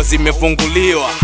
zimefunguliwa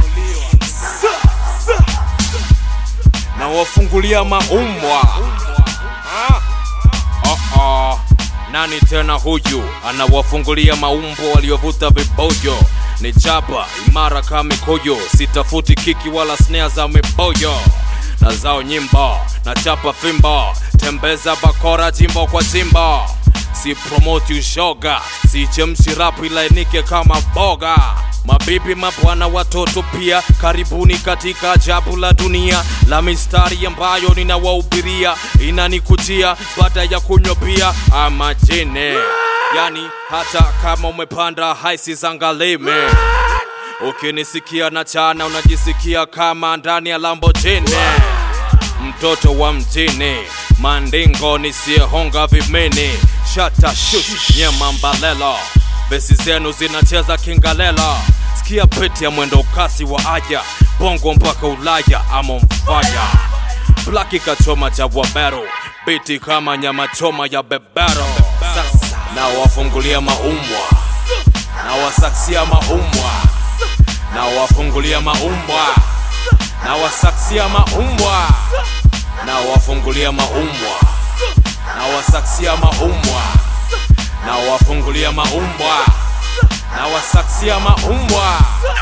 na wafungulia maumbwa Ah. Oh, oh. Nani tena huyu anawafungulia maumbo waliovuta vibojo? Ni chapa imara kama mikojo, sitafuti kiki wala snare za mibojo na zao nyimbo na chapa fimbo, tembeza bakora jimbo kwa jimbo, si promoti ushoga, si chemshi rap ilainike kama boga. Mabibi, mabwana, watoto pia, karibuni katika ajabu la dunia la mistari ambayo ninawahubiria, inanikujia baada ya kunywa pia ama jine, yani hata kama umepanda haisi zangalime Ukinisikia na chana unajisikia kama ndani ya Lamborghini. Mtoto wa mjini, mandingo nisiyehonga vimini, shata shush nyema mbalelo, besi zenu zinacheza kingalela. Sikia peti ya mwendo kasi wa aja, bongo mpaka Ulaya ama mfaya Blaki kachoma cha wabero, biti kama nyama choma ya bebero. Sasa na wafungulia maumbwa, na wasaksia maumbwa na wafungulia maumbwa na wasaksia maumbwa na wafungulia maumbwa na wasaksia maumbwa na wafungulia maumbwa na wasaksia maumbwa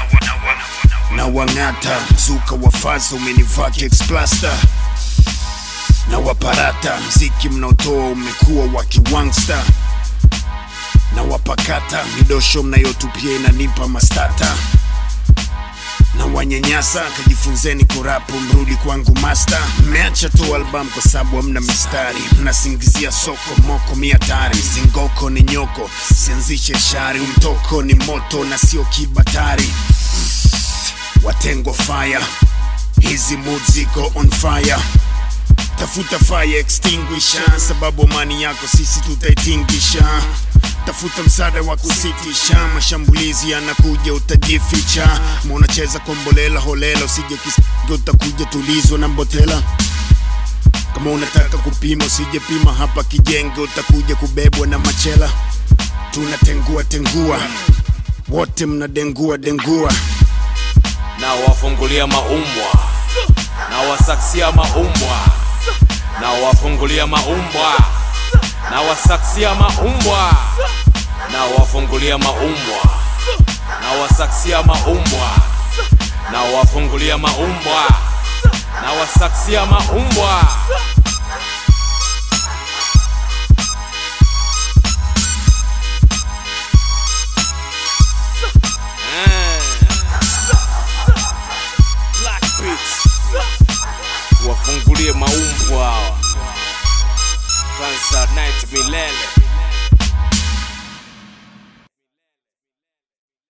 na wang'ata mzuka wa faza umenivaa explaster na waparata mziki mnaotoa umekuwa wa kiwangsta na wapakata midosho mnayotupia inanipa mastata na wanyanyasa kajifunzeni kurapu mrudi kwangu master mmeacha tu album kwa sababu hamna mistari mnasingizia soko moko miatari zingoko ni nyoko sianzishe shari umtoko ni moto na sio kibatari watengo fire hizi mood ziko on fire tafuta fire extinguisher sababu amani yako sisi tutaitingisha tafuta msaada wa kusitisha mashambulizi yanakuja utajificha ma unacheza kombolela holela usije kisigo utakuja tulizwa na mbotela kama unataka kupima usije pima hapa kijenge utakuja kubebwa na machela tunatengua tengua wote mnadengua dengua na wafungulia maumbwa na wasaksia maumbwa na wafungulia maumbwa na wasaksia maumbwa na wafungulia maumbwa na wasaksia maumbwa na wafungulia maumbwa na wasaksia maumbwa Black Beats wafungulie maumbwa hawa Tanzanite milele